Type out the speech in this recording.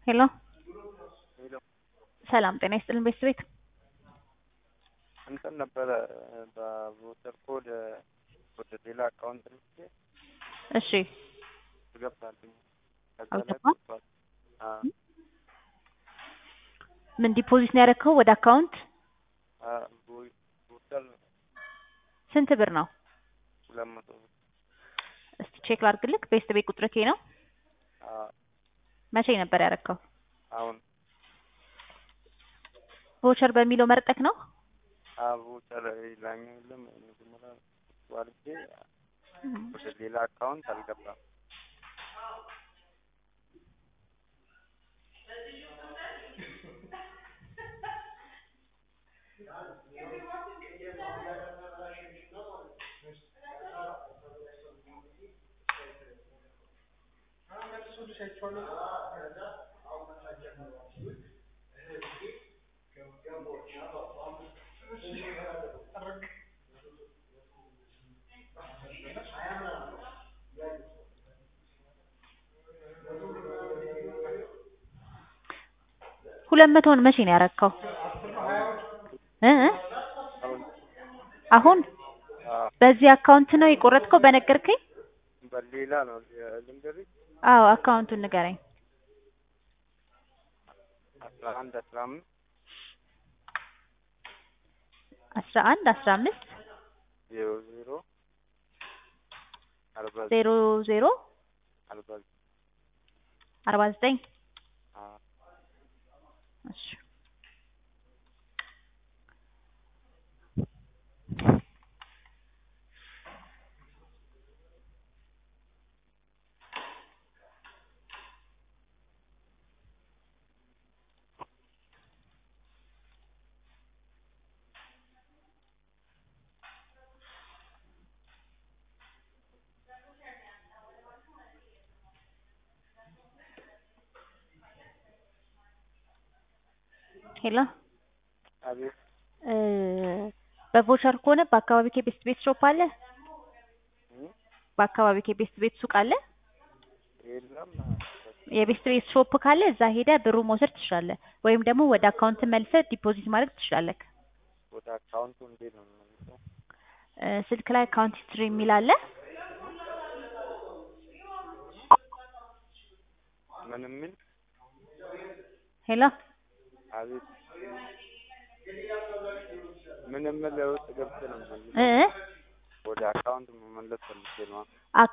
ሄሎ ሄሎ ሰላም ጤና ይስጥልን ቤተሰቤት እንትን ነበረ በቮተር ኮድ ወደ ሌላ አካውንት ልኬ እሺ ትገባልኝ ከዛ ላይ አልገባም? ገብቷል። አ ምን ዲፖዚት ነው ያደረግከው ወደ አካውንት አ ቮ- ቮተር ስንት ብር ነው ሁለት መቶ ብር እስቲ ቼክ ላድርግልክ ቤስት ቤት ቁጥር ኬ ነው አ መቼ ነበር ያደረግከው አሁን ቮቸር በሚለው መርጠክ ነው አ ቮተር ላኛው የለም መጀመሪያ ዋልጄ ወደ ሌላ አካውንት አልገባም። ሁለት መቶውን መቼ ነው ያደረግከው እ እ አሁን አሁን አ በዚህ አካውንት ነው የቆረጥከው በነገርከኝ በሌላ ነው ልንገርሽ አዎ አካውንቱን ንገረኝ አስራ አንድ አስራ አምስት አስራ አንድ አስራ አምስት ዜሮ ዜሮ አርባ ዜሮ ዜሮ አርባ አርባ ዘጠኝ አ እሺ ሄሎ አቤት እ በቮቸር ከሆነ በአካባቢ ቤስት ቤት ሾፕ አለ እ በአካባቢ ቤስት ቤት ሱቅ አለ የለም የቤስት ቤት ሾፕ ካለ እዛ ሄደ ብሩ መውሰድ ትችላለህ ወይም ደግሞ ወደ አካውንት መልሰህ ዲፖዚት ማድረግ ትችላለህ ወደ አካውንቱ እንዴት ነው የምመልሰው? እ ስልክ ላይ አካውንት ሂስትሪ የሚል አለ ምን የሚል ሄሎ አቤት ምን የምል ውስጥ ገብቼ ነው የምመልሰው? እ እ ወደ አካውንት መመለስ ፈልጌ ነው። አክ